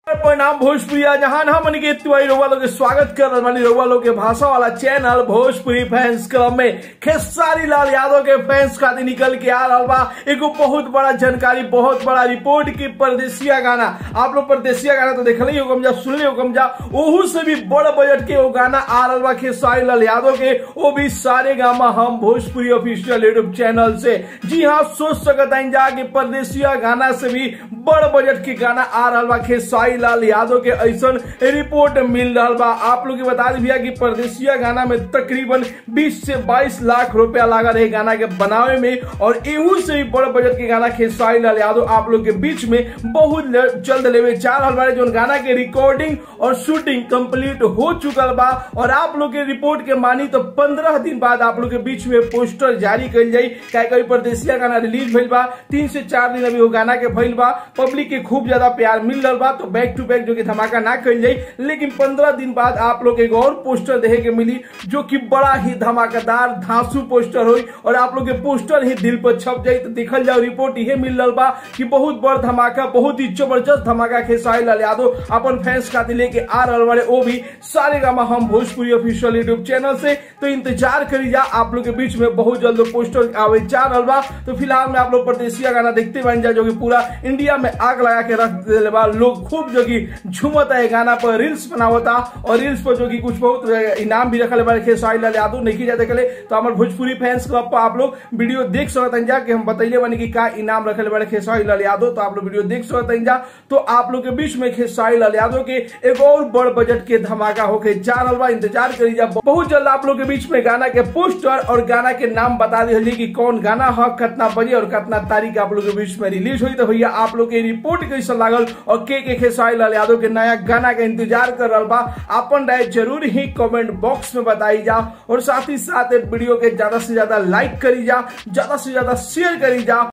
परिणाम भोजपुरिया जहां हम के तिवारी रउआ लोग के स्वागत कर रहल बानी रउआ लोग के भाषा वाला चैनल भोजपुरी फैंस क्लब में खेसारी लाल यादव के फैंस खातिर निकल के आ रहा बा एगो बहुत बड़ा जानकारी बहुत बड़ा रिपोर्ट की परदेसिया गाना आप लोग परदेसिया गाना तो देखल ही होगम जा सुनले होगम जा ओहू से भी बड़ बजट के वो गाना आ रहा बा खेसारी लाल यादव के वो भी सारे गामा हम भोजपुरी ऑफिशियल यूट्यूब चैनल से जी हाँ सोच सकत हैं जा कि परदेसिया गाना से भी बड़ बजट के गाना आ रहा बा खेसारी लाल यादव के ऐसा रिपोर्ट मिल रहा बा आप लोग के बता दी भैया कि परदेसिया गाना में तकरीबन 20 से 22 लाख रुपया लगा रहे गाना के बनावे में और एहू से भी बड़ बजट के गाना खेसारी लाल यादव आप लोग के बीच में बहुत जल्द लेवे जा रहा बारे जो गाना के रिकॉर्डिंग और शूटिंग कंप्लीट हो चुकल बा और आप लोग के रिपोर्ट के मानी तो पंद्रह दिन बाद आप लोग के बीच में पोस्टर जारी कल जाई क्या कभी परदेसिया गाना रिलीज भइल बा तीन से चार दिन अभी वो गाना के भइल बा पब्लिक के खूब ज्यादा प्यार मिल रहा बा तो बैक टू बैक जो कि धमाका ना कल जाई लेकिन पंद्रह दिन बाद आप लोग एक और पोस्टर देखे के मिली जो कि बड़ा ही धमाकेदार धांसू पोस्टर हुई और आप लोग के पोस्टर ही दिल पर छप जाई तो देखल जाओ रिपोर्ट ये मिल रहा बा कि बहुत बड़ धमाका बहुत ही जबरदस्त धमाका खेसारी लाल यादव अपन फैंस खातिर लेके आ रहा बारे वो भी सारे गामा हम भोजपुरी ऑफिशियल यूट्यूब चैनल से तो इंतजार करी जा आप लोग के बीच में बहुत जल्द पोस्टर आवे जा रहा बा तो फिलहाल में आप लोग परदेसिया गाना देखते बन जा जो कि पूरा इंडिया में आग लगा के रख दिले बा लोग खूब जो कि झूमता है गाना पर रील्स बनावता और रील्स पर जो कि कुछ बहुत इनाम भी रखल बारे खेसारी लाल यादव नहीं जाते कले तो हमारे भोजपुरी फैंस क्लब पर आप लोग वीडियो देख सकते जा कि हम बतैले बनी कि का इनाम रखल बारे खेसारी लाल यादव तो आप लोग वीडियो देख सकते जा तो आप लोग के बीच में खेसारी लाल यादव के एक और बड़ बजट के धमाका होके जा रहा बा इंतजार करी जा बहुत जल्द आप लोग के बीच में गाना के पोस्टर और गाना के नाम बता दी कि कौन गाना है कितना बजे और कितना तारीख आप लोग के बीच में रिलीज हुई तो भैया आप लोग के रिपोर्ट कैसा लागल और के के खेसारी लाल यादव के नया गाना का इंतजार कर रहा बा अपन राय जरूर ही कमेंट बॉक्स में बताई जा और साथ ही साथ वीडियो के ज्यादा से ज्यादा लाइक करी जा ज्यादा से ज्यादा शेयर करी जा